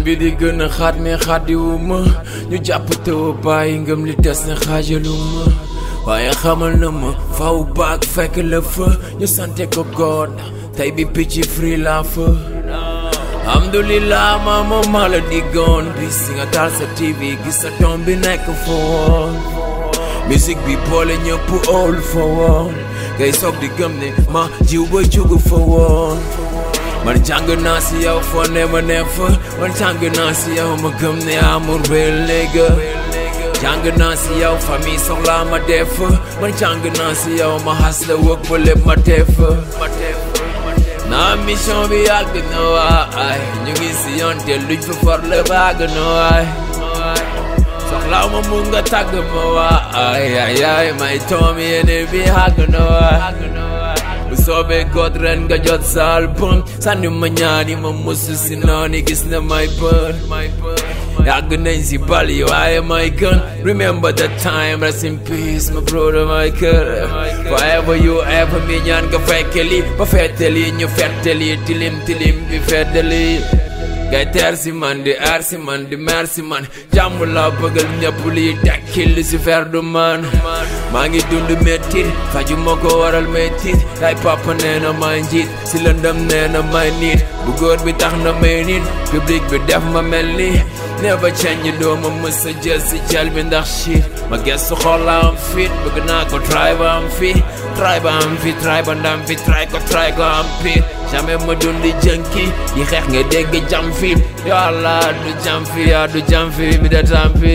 bi di gën a xaat mais xaatiwuma ñu jàpp tëw bàyyi ngëm li des ne xaajaluma waaye xamal na ma faw baag fekk la fa ñu sante ko God tey bi picc free la fa alhamdulillah ma moom maa la diggoon bi si nga taal sa TV gis sa doom bi nekk fa woon musique bi boole ñëpp óol fa woon ngay soog di gëm ne ma jiw ba jugu fa woon man jàng naa si yow foo ne ma ne fa man jàng naa si yow ma gëm ne amour ba léegi jàng naa si yow famille soxlaa ma def man jàng naa si yow ma xas la wëg ba lépp ma def naa mission bi yàgg na waay ñu ngi si yoon te luñ fa for la bàgg na waay soxlaa ma mun nga tàgg ma waay ay ay may toom yéene bi yàgg na waay bu soobee God ren nga jot sa album sànni ma ñaani ma musu si nooni gis na may bën yàgg nañ si bal yi waaye may gën remember the time rest in peace my brother my kër forever you ever mi ñaan nga fekke li ba fettali ñu fettali tilim tilim bi feddali ngay teer si man di aar si man di mer si man jàmm la bëggal ñëpp liy tekkil li si fer du man maa ngi dund mettit faju ma ko waral mettit ay papa nee na may njiit si lëndëm nee na may nit bu góor bi tax na may nit public bi def ma mel ni never change dooma mës a jël si jël bi ndax shit ma gestu xool la am fit bëgg naa ko try ba am fi try ba am fi try ba ndam fi try ko try ko am pit jamais ma dundi jënki yi xeex nga dégg jam fi yàlla du jam fi yaa du jam fi mi da tampi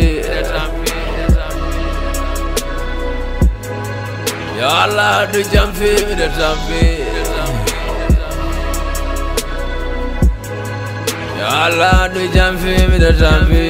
yàlla du jam fi mi da tampi yàlla du jam fi mi da tampi